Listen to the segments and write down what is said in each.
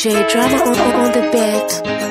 DJ drama on, on, on the beat.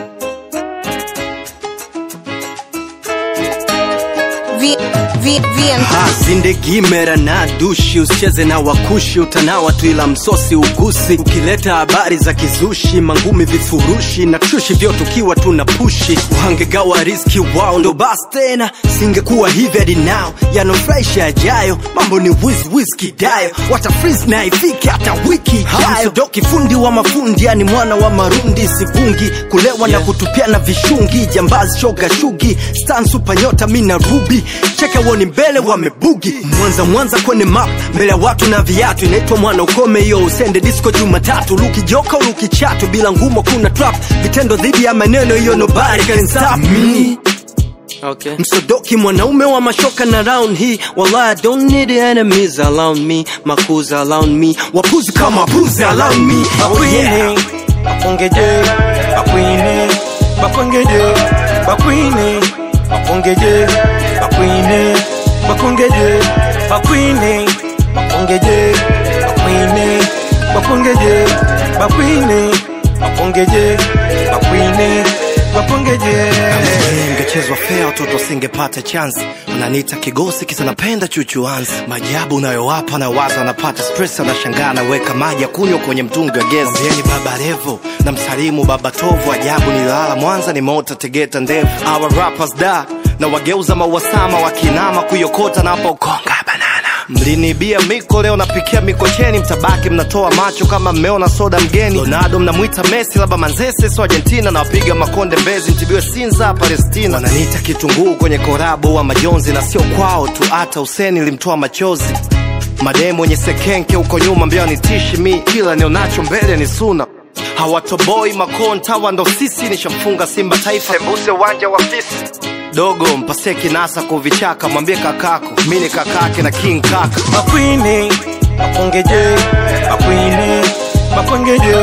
V, v, VM. Ha, zindegimera na dushi usicheze na wakushi utanawa tu ila msosi ugusi ukileta habari za kizushi mangumi vifurushi na trushi vyote ukiwa tuna pushi uhangegawa riski wao ndo basi tena singekuwa hivi hadi nao yanofurahisha yajayo mambo ni wiz wiz kidayo wata freeze na ifike hata wiki ijayo doki fundi wa mafundi yani mwana wa marundi sivungi kulewa na kutupiana vishungi jambazi shoga shugi stan super nyota mi na rubi cheke woni mbele wamebugi mwanza mwanza kwenye map mbele ya watu na viatu inaitwa mwana ukome hiyo usende disco jumatatu luki joka luki chatu bila ngumo kuna trap vitendo dhidi ya maneno hiyo nobody can stop me Okay. msodoki mwanaume wa mashoka na round hii wallahi I don't need enemies around me makuza around me wapuzi kama puzi around me oh yeah bakwinge bakwine bakwengeje bakwine bakongeje bakwine bakongeje bakwine bakongeje bakwine bakongeje bakwine bakongeje bakwine bakongeje ingechezwa fea watoto singepata chansi unaniita kigosi kisa napenda chuchuanzi majabu unayowapa na waza anapata stress anashangaa anaweka maji ya kunywa kwenye mtungi wa gesi Mwambieni baba revo na msalimu baba tovu ajabu nilala mwanza nimeota tegeta ndevu our rappers da na wageuza mauasama wakinama kuyokota napokonga banana mliniibia miko leo napikia mikocheni mtabaki mnatoa macho kama mmeona soda mgeni ronaldo mnamwita messi labda manzese so argentina nawapiga makonde mbezi mtibiwe sinza palestina wananiita kitunguu kwenye korabo wa majonzi na sio kwao tu hata useni limtoa machozi mademu wenye sekenke huko nyuma mbio nitishi mi kila nionacho mbele ni suna hawatoboi makontawa ndo sisi nishamfunga simba taifa sembuse uwanja wa fisi dogo mpase kinasa kuvichaka mwambie kakako mi ni kakake na king kaka bakwine bakongeje bakwine bakongeje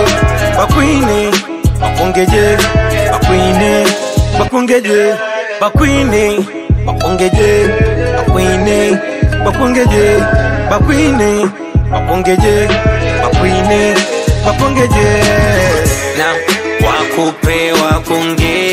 bakwine bakongeje bakwine bakongeje bakwine bakongeje bakwine bakongeje bakwine bakongeje bakwine bakongeje na wakupe wakongeje